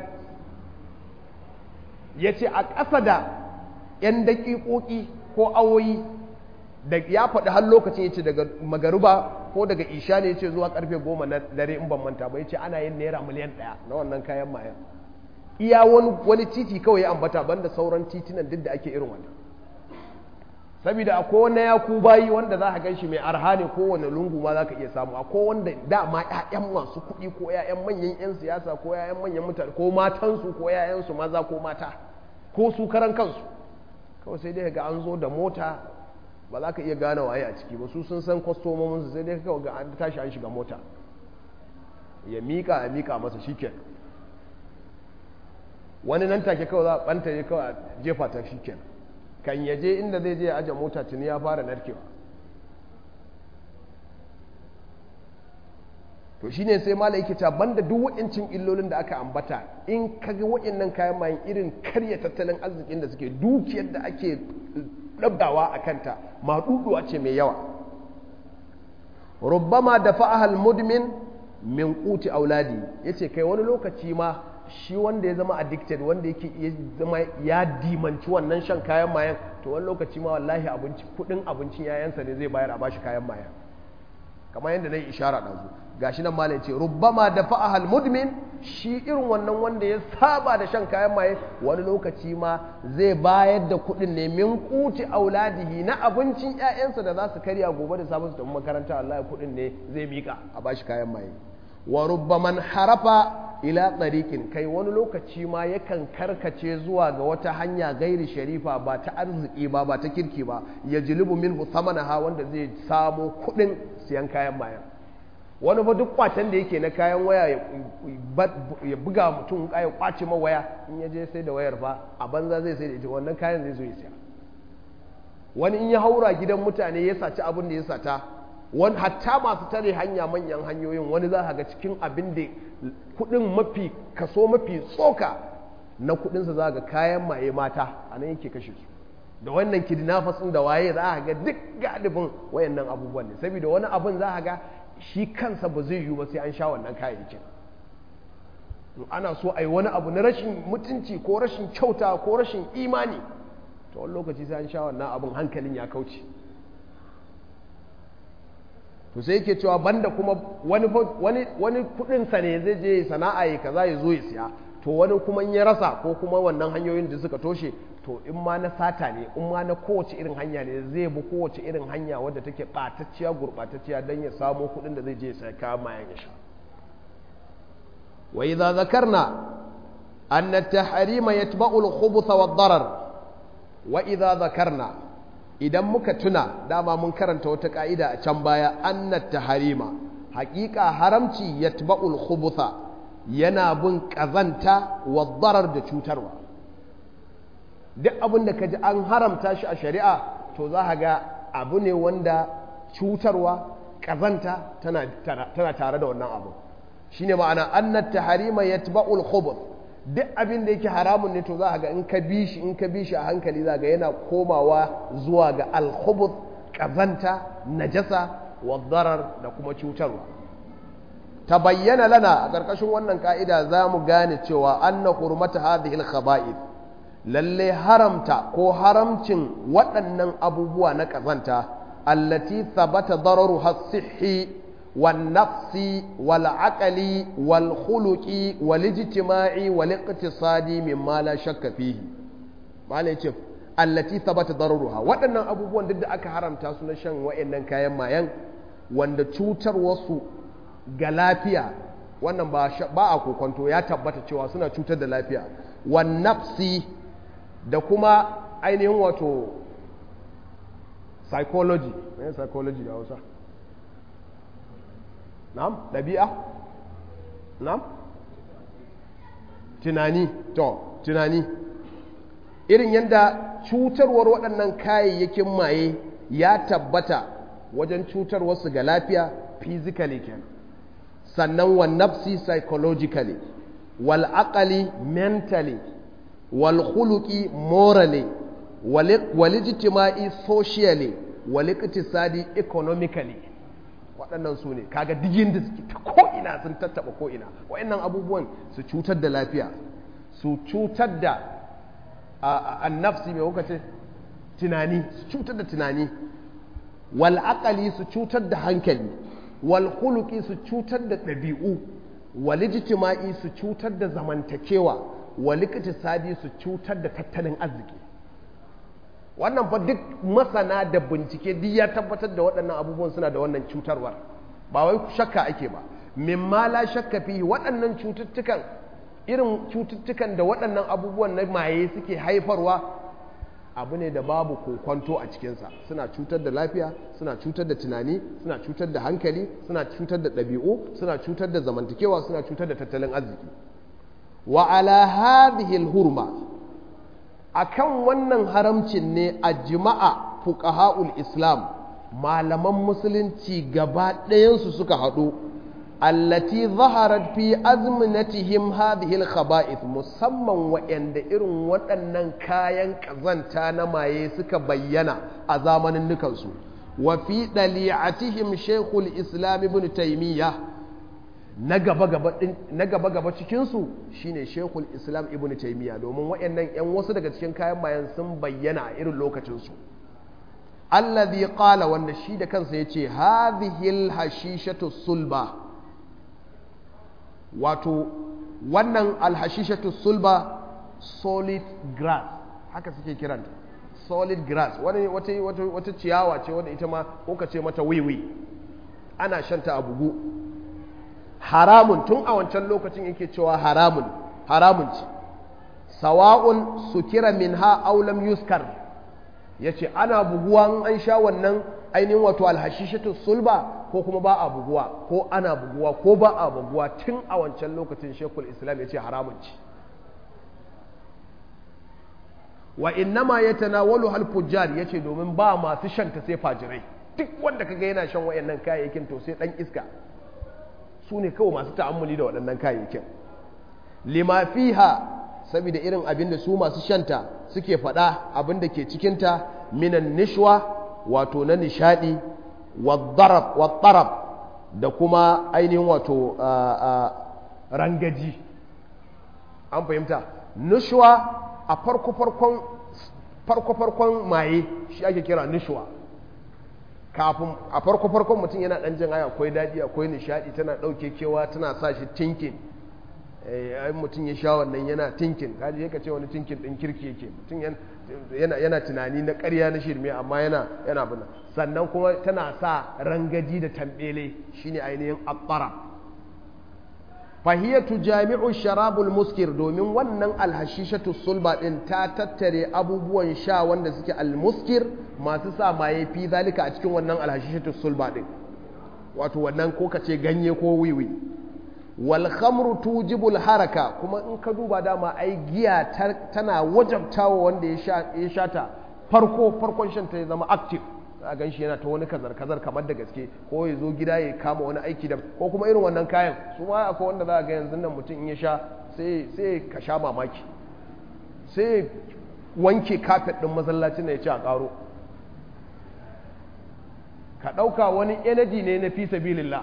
ya ce a ƙasa da 'yan daƙiƙoƙi ko awoyi da ya faɗi har lokacin ya ce daga magaruba ko daga isha ne ya ce zuwa karfe goma na dare in ban manta ba ya ce ana yin naira miliyan ɗaya na wannan kayan mayan iya wani titi kawai ya ambata banda sauran titinan duk da ake irin wannan saboda akwai wani ya ku bayi wanda za ka gan shi mai arha ne kowane lungu ma za ka iya samu akwai wanda dama 'ya'yan masu kuɗi ko 'ya'yan manyan 'yan siyasa ko 'ya'yan manyan mutane ko matansu ko 'ya'yansu maza ko mata ko su karan kansu kawai sai dai ga an zo da mota ba za ka iya gane waye a ciki ba su sun san kwastomominsu sai dai kawai ga an tashi an shiga mota ya mika ya mika masa shiken wani nan take kawai za a ɓanta ya kawai a jefa ta shiken kan ya je inda zai je ya aje mota tuni ya fara narkewa to shine sai mala yake ta banda duk wa'incin illolin da aka ambata in kaga wa'innan kayan mayan irin karya tattalin arzikin da suke dukiyar da ake ɗabdawa a kanta maɗuɗuwa ce mai yawa rubbama da fa'ahal mudmin min kuti auladi ya ce kai wani lokaci ma shi wanda ya zama addicted wanda yake ya zama ya dimanci wannan shan kayan mayan to wani lokaci ma wallahi abinci kudin abincin yayansa ne zai bayar a bashi kayan mayan kamar yadda na yi ishara ɗazu gashi nan malam ce rubbama da fa'ahal mudmin shi irin wannan wanda ya saba da shan kayan maye wani lokaci ma zai bayar da kuɗin ne min kuti auladihi na abincin ƴaƴansa da za su karya gobe da safe su tafi makaranta Allah kuɗin ne zai mika a bashi kayan maye wa rubbaman harafa ila tsarikin kai wani lokaci ma yakan karkace zuwa ga wata hanya gairi sharifa ba ta arziki ba ba ta kirki ba ya jilibu min ha wanda zai samo kuɗin siyan kayan mayan wani fa duk kwacen da yake na kayan waya ya buga mutum ya kwace ma waya in ya je sai da wayar fa a banza zai sai da ita wannan kayan zai zo ya siya wani in ya haura gidan mutane ya saci abin da ya sata wani hatta masu tare hanya manyan hanyoyin wani za ga cikin abin da kudin mafi kaso mafi tsoka na kudinsa za ga kayan maye mata a nan yake kashe su da wannan kidnappers da waye za a ga duk galibin wayannan abubuwan ne saboda wani abin za a ga shi kansa ba zai yiwu ba sai an sha wannan kayayyakin ana so a yi wani abu na rashin mutunci ko rashin kyauta ko rashin imani to wani lokaci sai an sha wannan abin hankalin ya kauce to sai yake cewa banda kuma wani wani wani kudin sa ne zai je sana'a ya kaza ya zo ya siya to wani kuma in ya rasa ko kuma wannan hanyoyin da suka toshe to in ma na sata ne in ma na kowace irin hanya ne zai bi kowace irin hanya wadda take ɓatacciya gurɓatacciya don ya samo kuɗin da zai je sai kayan mayan ya sha wa idza zakarna anna at-tahrima yatba'u al-khubuth wa ad-darar wa idza zakarna idan muka tuna dama mun karanta wata ka'ida a can baya anna at-tahrima haƙiƙa haramci yatba'u al-khubutha yana bin ƙazanta wa darar da cutarwa duk abin da ka ji an haramta shi a shari'a to za a ga abu ne wanda cutarwa ƙazanta tana tare da wannan abu shi ne ma'ana annat taharima yatba'ul khubuth duk abin da yake haramun ne to za a ga in ka bi shi in ka bi shi a hankali za ga yana komawa zuwa ga al ƙazanta najasa wa darar da kuma cutarwa ta bayyana lana a ƙarƙashin wannan ka'ida za mu gane cewa anna hurmata hadhihi al-khaba'ith lalle haramta ko haramcin waɗannan abubuwa na ƙazanta allati thabata dararu has-sihhi wan nafsi wal aqli wal khuluqi wal ijtima'i wal iqtisadi mimma la shakka fihi malai ce allati thabata dararuha waɗannan abubuwan duk da aka haramta su na shan wa'annan kayan mayan wanda cutar wasu ga lafiya wannan ba a kokonto ya tabbata cewa suna cutar da lafiya wan nafsi da kuma ainihin wato psychology ne psychology da hausa na'am ɗabi'a na'am tunani to tunani irin yadda cutarwar waɗannan kayayyakin maye ya tabbata wajen cutarwarsu ga lafiya physically kenan sannan wa nafsi psychologically wal aqali mentally wal khuluqi morally wal ijtima'i socially wal iqtisadi economically waɗannan su ne kaga digin da suke ta ko'ina sun tattaba ko'ina waɗannan abubuwan su cutar da lafiya su cutar da an nafsi mai kuka ce tunani su cutar da tunani wal aqali su cutar da hankali wal khuluqi su cutar da ɗabi'u wal ijtima'i su cutar da zamantakewa wal iqtisadi su cutar da tattalin arziki wannan fa duk masana da bincike duk ya tabbatar da waɗannan abubuwan suna da wannan cutarwar ba wai shakka ake ba mimma la shakka fi waɗannan cututtukan irin cututtukan da waɗannan abubuwan na maye suke haifarwa abu ne da babu kokwanto a cikinsa suna cutar da lafiya suna cutar da tunani suna cutar da hankali suna cutar da ɗabi'u suna cutar da zamantakewa suna cutar da tattalin arziki wa ala hadhihi hurma akan wannan haramcin ne a jima'a fuqaha'ul islam malaman musulunci gaba ɗayansu suka haɗu allati zaharat fi azminatihim hadhihi al-khaba'ith musamman wa'anda irin waɗannan kayan ƙazanta na maye suka bayyana a zamanin nukansu wa fi dali'atihim shaykhul islam ibn taymiyyah na gaba gaba cikinsu shine shekul islam ibn taimiyya domin waɗannan 'yan wasu daga cikin kayan mayan sun bayyana a irin lokacinsu allazi qala wanda shi da kansa yace hadhihi hashishatu sulba wato wannan alhashishatu sulba solid grass haka suke kiranta solid grass wani wata wata ciyawa ce wanda ita ma ko ka ce mata wiwi ana shanta a bugu haramun tun a wancan lokacin yake cewa haramun haramun ce sawa'un sukira minha aw lam yuskar yace ana buguwa an sha wannan ainihin wato alhashishatu sulba ko kuma ba a buguwa ko ana buguwa ko ba a buguwa tun a wancan lokacin shekul islam yace haramun ce wa innama yatanawalu hal fujjar yace domin ba masu shanta sai fajirai duk wanda kaga yana shan wayannan kayayyakin to sai dan iska su ne kawai masu ta'ammuli da waɗannan kayayyakin lima fiha saboda irin abin da su masu shanta suke faɗa abin da ke cikinta minan nishwa wato na nishadi wadarab wadarab da kuma ainihin wato rangaji an fahimta nishwa a farko-farkon farko-farkon maye shi ake kira nishwa kafin a farko-farkon mutum yana ɗan jin haya akwai daɗi akwai nishaɗi tana ɗauke kewa tana sa shi tinkin ai mutum ya sha wannan yana tinkin kaji ya ce wani tinkin ɗin kirki yake mutum yana tunani na ƙarya na shirme amma yana yana buna sannan kuma tana sa rangaji da tambele shine ainihin attara fahiyatu jami'u sharabul muskir domin wannan alhashishatu sulba din ta tattare abubuwan sha wanda suke almuskir masu sa maye fi zalika a cikin wannan alhashishatu sulba din wato wannan ko kace ganye ko wiwi wal khamru tujibul haraka kuma in ka duba dama ai giya tana wajabtawa wanda ya sha ya shata farko farkon shan ta ya zama active a gan shi yana ta wani kazar-kazar kamar da gaske ko ya zo gida ya kama wani aiki da ko kuma irin wannan kayan su ma akwai wanda za a ga yanzu nan mutum in ya sha sai ka sha mamaki sai wanke kafet ɗin masallacin da ya ci a ƙaro ka ɗauka wani energy ne na fi sabilillah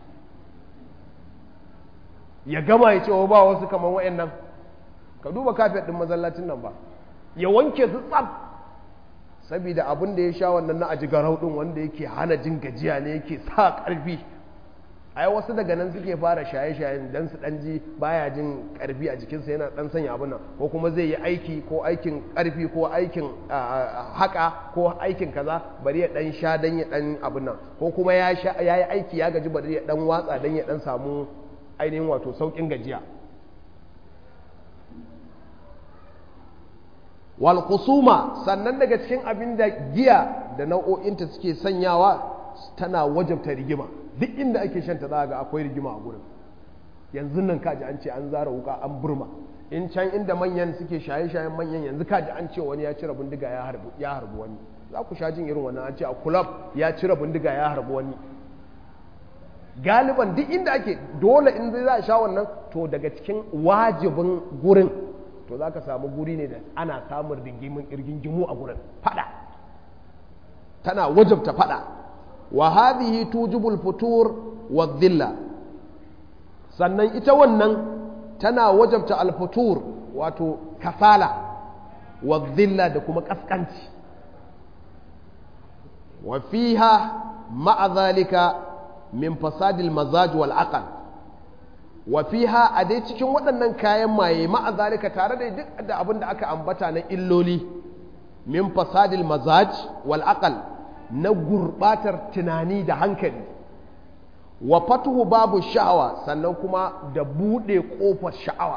ya gama ya ce wa ba wasu kamar wa'annan ka duba kafet ɗin masallacin nan ba ya wanke su tsaf saboda abin da ya sha wannan na aji garau din wanda yake hana jin gajiya ne yake sa karfi ai wasu daga nan suke fara shaye-shayen dan su dan ji baya jin karfi a jikinsa yana dan sanya abin nan ko kuma zai yi aiki ko aikin karfi ko aikin haka ko aikin kaza bari ya dan sha dan ya dan abin nan ko kuma ya sha ya yi aiki ya gaji bari ya dan watsa dan ya dan samu ainihin wato saukin gajiya wal kusuma sannan daga cikin abin da giya da nau'o'inta suke sanyawa tana wajabta rigima duk inda ake shanta za ga akwai rigima a gurin yanzu nan kaji an ce an zara wuka an burma in can inda manyan suke shaye-shayen manyan yanzu kaji an ce wani ya cire bindiga ya harbi ya harbi wani za ku sha jin irin wannan an ce a kulab ya cire bindiga ya harbi wani galiban duk inda ake dole in zai za a sha wannan to daga cikin wajibin gurin to za ka samu guri ne da ana samun rigingimu a gurin fada tana wajabta fada wa hadhihi tujibul futur wa dhilla sannan ita wannan tana wajabta alfutur wato kasala wa dhilla da kuma kaskanci wa fiha ma'a zalika min fasadil mazaj wal aql wa fiha a dai cikin waɗannan kayan maye ma'a zalika tare da duk da abin da aka ambata na illoli min fasadil mazaj wal aqal na gurbatar tunani da hankali wa fatuhu babu sha'awa sannan kuma da buɗe ƙofar sha'awa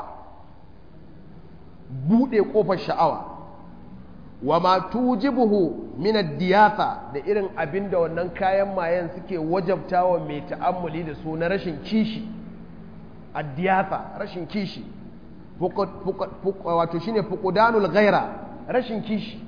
buɗe ƙofar sha'awa wa ma tujibuhu min ad-diyatha da irin abin da wannan kayan mayen suke wajabtawa mai ta'ammuli da su na rashin kishi addiyasa rashin kishi wato shine fuqdanul ghaira rashin kishi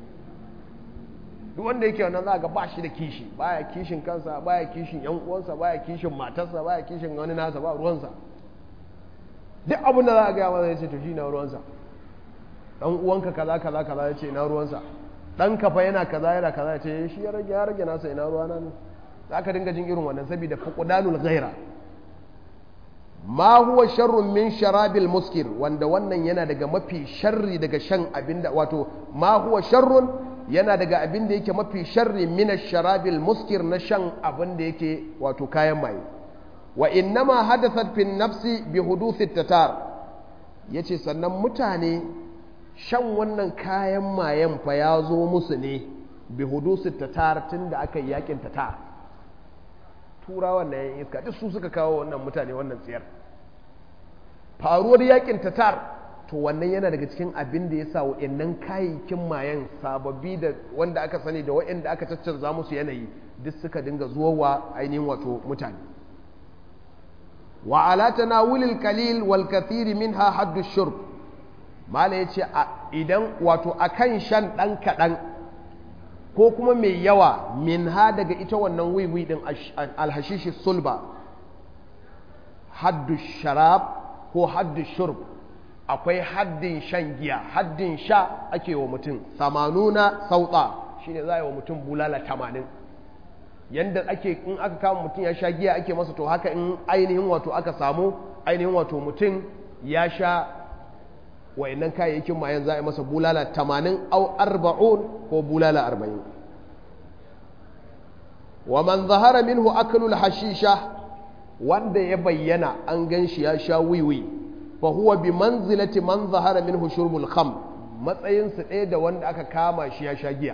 duk wanda yake wannan za ga ba shi da kishi baya kishin kansa baya kishin yan uwansa baya kishin matarsa baya kishin wani nasa ba ruwansa duk abin da za a gaya masa ya ce to shi na ruwansa dan uwanka kaza kaza kaza ya ce ina ruwansa dan kafa yana kaza yana kaza ya ce shi ya rage ya rage nasa ina ruwana ne za ka dinga jin irin wannan saboda fuqdanul ghaira ma huwa sharrun min sharabil muskir wanda wannan yana daga mafi sharri daga shan abinda wato ma huwa sharrun yana daga abinda yake mafi sharri min sharabil muskir na shan abinda yake wato kayan maye wa innama hadathat fi nafsi bi huduthi tatar yace sannan mutane shan wannan kayan mayen fa ya zo musu ne bi huduthi tatar tunda aka yi yakin tatar turawan na yan iska duk su suka kawo wannan mutane wannan tsiyar faruwar yakin tatar to wannan yana daga cikin abin da ya sa wa'annan kayayyakin mayan sababbi da wanda aka sani da wa'anda aka caccanza musu yanayi duk suka dinga zuwa wa ainihin wato mutane wa ala tanawulil qalil wal kathir minha haddu shurb mala yace idan wato akan shan ɗan kaɗan ko kuma mai yawa min ha daga ita wannan wiwi ɗin alhashishi sulba haddu sharab ko haddu shurb akwai haddin shan giya haddin sha ake wa mutum samanuna sauta shine za a yi wa mutum bulala tamanin yanda ake in aka kama mutum ya sha giya ake masa to haka in ainihin wato aka samu ainihin wato mutum ya sha wayannan kayayyakin mayan za a yi masa bulala tamanin au arba'un ko bulala arba'in wa man zahara minhu aklul hashisha wanda ya bayyana an gan shi ya sha wiwi fa huwa bi manzilati man zahara minhu shurbul kham matsayinsa ɗaya da wanda aka kama shi ya sha giya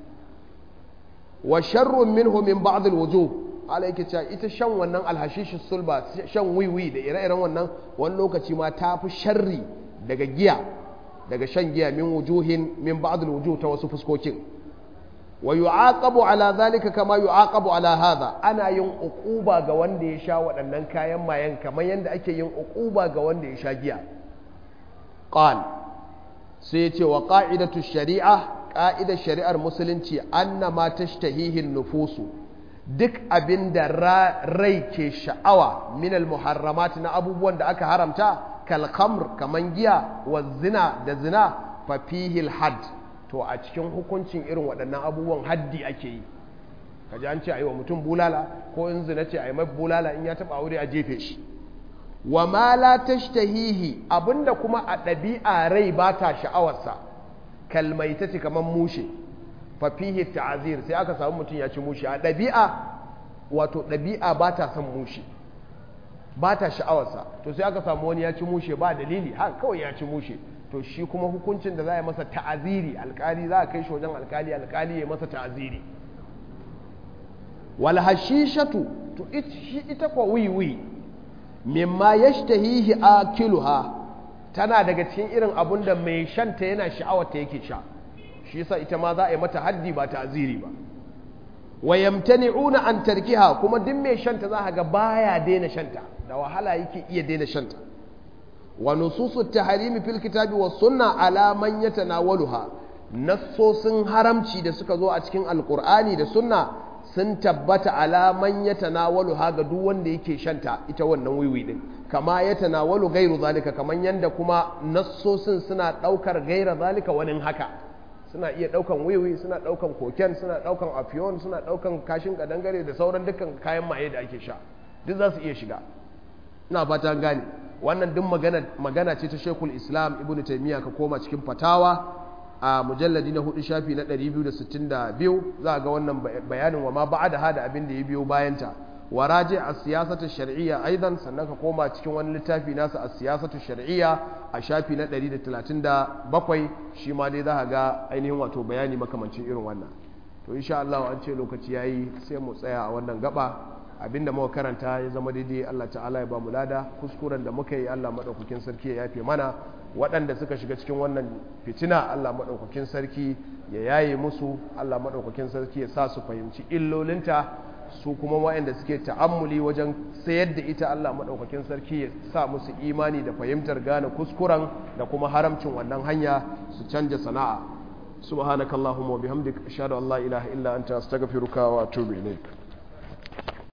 wa sharrun minhu min ba'd al-wujuh ala yake cewa ita shan wannan alhashishi sulba shan wiwi da ire-iren wannan wani lokaci ma ta fi sharri daga giya daga shan giya min wujuhin min ba'd al-wujuh ta wasu fuskokin wa yu'aqabu ala zalika kama yu'aqabu ala hadha ana yin uquba ga wanda ya sha waɗannan kayan mayan kamar yadda ake yin uquba ga wanda ya sha giya qal sai ya ce wa qa'idatu shari'a ƙa'idar shari'ar musulunci anna ma tashtahihin nufusu duk abin da rai ke sha'awa minal muharramat na abubuwan da aka haramta kalkamr kaman giya wa zina da zina fa fihil had to a cikin hukuncin irin waɗannan abubuwan haddi ake yi kaji an ce a yi wa mutum bulala ko in zina ce a yi mai bulala in ya taɓa aure a jefe shi wa ma la tashtahihi abinda kuma a ɗabi'a rai ba ta sha'awarsa kalmaita ce kamar mushe fafihi ta'azir sai aka samu mutum ya ci mushe a ɗabi'a wato ɗabi'a ba ta son mushe ba ta sha'awarsa to sai aka samu wani ya ci mushe ba dalili ha kawai ya ci mushe to shi kuma hukuncin da za a masa ta'aziri alkali za a kai shi wajen alkali alkali ya masa ta'aziri wal hashishatu to ita kwa wiwi mimma yashtahihi akiluha tana daga cikin irin abun da mai shanta yana sha'awar ta yake sha shi yasa ita ma za a yi mata haddi ba ta'ziri ba wa yamtani'una an tarkiha kuma duk mai shanta za ga baya daina shanta da wahala yake iya daina shanta wa nususu tahrimi fil kitabi was sunna ala man yatanawaluha nassosin haramci da suka zo a cikin alqur'ani da sunna sun tabbata ala man yatanawaluha ga duk wanda yake shanta ita wannan wiwi din kama ya tanawalu gairu zalika kaman yanda kuma nassosin suna daukar gaira zalika wani haka suna iya daukan wiwi suna daukan koken suna daukan afiyon suna daukan kashin kadangare da sauran dukkan kayan maye da ake sha duk za su iya shiga ina fata gane wannan duk magana magana ce ta Sheikhul Islam Ibn Taymiyyah ka koma cikin fatawa a mujalladi na hudu shafi na 262 za ga wannan bayanin wa ma ba'da hada abin da ya biyo bayanta waraje a siyasatu shar'iyya aidan sannan ka koma cikin wani littafi nasa a siyasatu shar'iyya a shafi na 137 shi ma dai za ka ga ainihin wato bayani makamancin irin wannan to insha Allah an ce lokaci yayi sai mu tsaya a wannan gaba abinda muka karanta ya zama daidai Allah ta'ala ya ba mu lada kuskuren da muka yi Allah madaukakin sarki ya yafe mana waɗanda suka shiga cikin wannan fitina Allah madaukakin sarki ya yaye musu Allah madaukakin sarki ya sa su fahimci illolinta su kuma waɗanda suke ta'ammuli wajen sayar da ita Allah maɗaukakin sarki ya sa musu imani da fahimtar gane kuskuren da kuma haramcin wannan hanya su canja sana'a subhanakallahumma wa bihamdika ashhadu an la ilaha illa anta astaghfiruka wa atubu ilaik